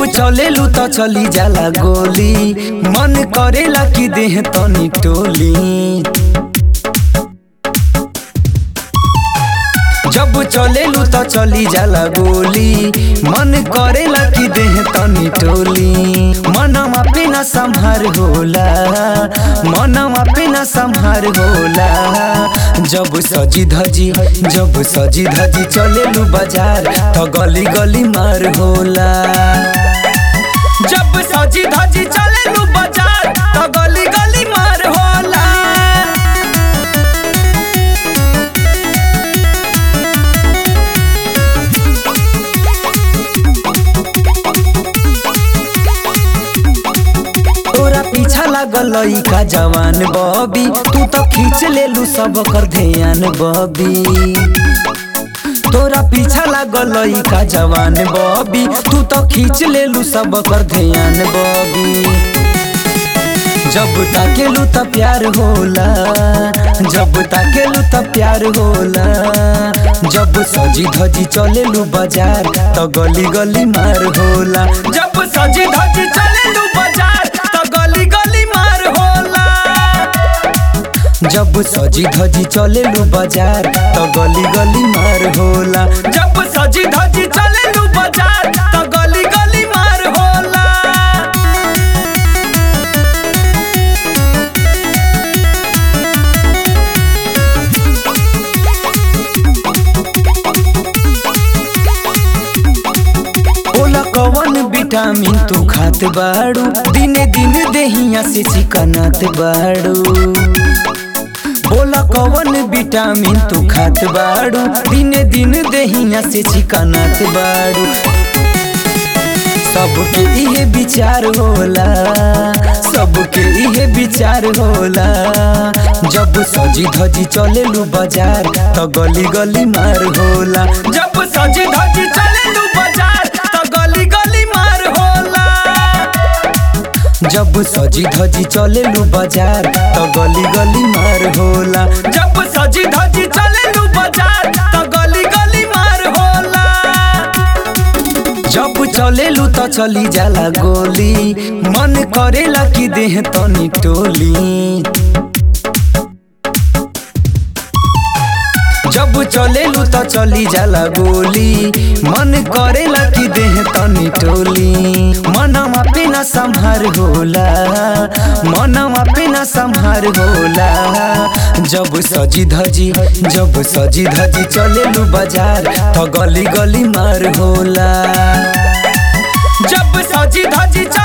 चलेलू त चली जाला गोली मन करेला कि देह तनी टोली जब चलेलू त चली जाला गोली मन करेला कि देह तनी टोली मनवा पे न संहार होला मनवा पे न संहार होला जब सजी धजी जब सजी धजी चलेलू बाजार त गली गली मार होला जब सजी धजी चलेलू बाजार त गली गली मार होला तोरा पीछा लागल लइका जवान बबी तू तो खींच लेलू सब कर ध्यान बबी तोरा पीछा लागल लइका जवान बबी तू तो खींच लेलू सब कर ध्यान बबी जब ताकेलू त प्यार होला जब ताकेलू त प्यार होला जब सजी धजी चलेलू बाजार त गली गली मार होला जब सजी धजी चलेलू बाजार त गली गली मार होला जब सजी धजी चलेलू बाजार त गली गली मार होला जब सजी धजी चलेलू बाजार त गली गली मार होला बोला कवन विटामिन तू खात बाड़ू दिने दिन देहिया से चिकनात बाड़ू बोला कवन विटामिन तू खात बाड़ू दिने दिन देहिया से चिकनात बाड़ू सबके इहे विचार होला सबके इहे विचार होला जब सजी धजी चलेलू बाजार त गली गली मार होला जब सजी धजी चलेलू बाजार त गली गली मार होला जब सजी धजी चलेलू बाजार त गली गली मार होला जब सजी धजी चलेलू बाजार त गली गली मार होला जब चलेलू त चली जाला गोली मन करेला कि देह तनी टोली जब चलेलू त चली जाला गोली मन करेला कि देह तनी टोली मनवा पे न संहार होला मनवा पे न संहार होला जब सजी धजी जब सजी धजी चलेलू बाजार त गली गली मार होला जब सजी धजी